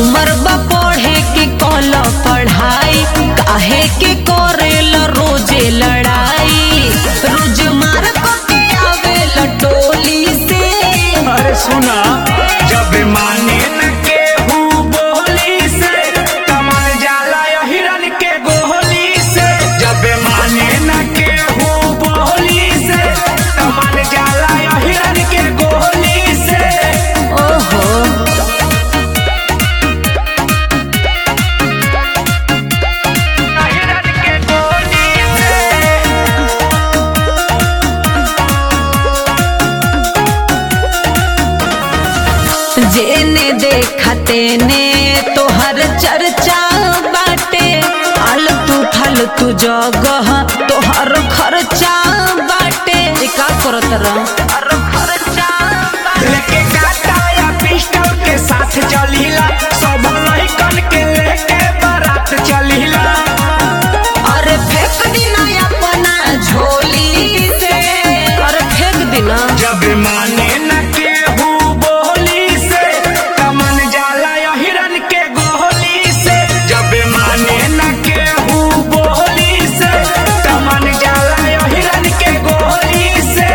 उमर बा पढ़े के कल पढ़ाई काहे के करेल रोजे लड़ाई रोज मार के आवेल टोली से अरे सुना जब माने न केहू बोली से कमल जाला यो हिरन के गोली से जब माने न केहू बोली से कमल जाला यो हिरन के गोली से ओहो हिरन के गोली से जेने देखते ने तोहर चर्चा बाटे आलतू फालतू जगह तोहर खर्चा बाटे ए का करत रह लेके काटा या पिस्टल के साथ चलीला सब लहिकन के लेके बारात चलीला अरे फेंक दिना अपना झोली से अरे फेंक दिना जब माने न केहू बोली से कमन जाला या हिरन के गोली से जब माने न केहू बोली से कमन जाला या हिरन के गोली से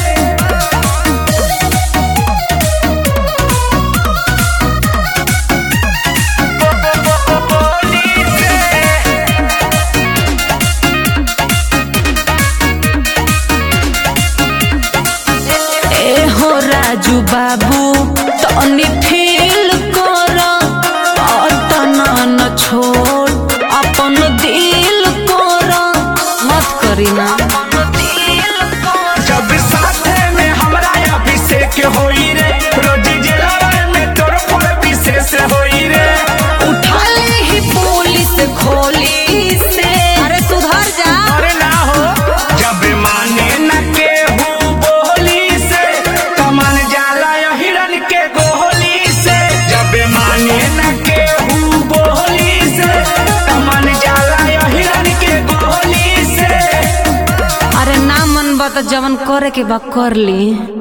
गोली से ए हो राजू बाबू तनी फील कर अतना न छोड़ अपन दिल कर मत करी ना जब साथे में हमरा अभिषेक होई रे रोज जिला में तोर पर विशेष होई रे उठा ले ही पुलिस खोली से अरे सुधर जा अरे ना हो जब माने न केहू बोली से कमन जाला या हिरन के गोली से जब माने न केहू बोली से कमन जाला या हिरन के गोली से अरे ना मन बा तो जवन करे के बा कर ली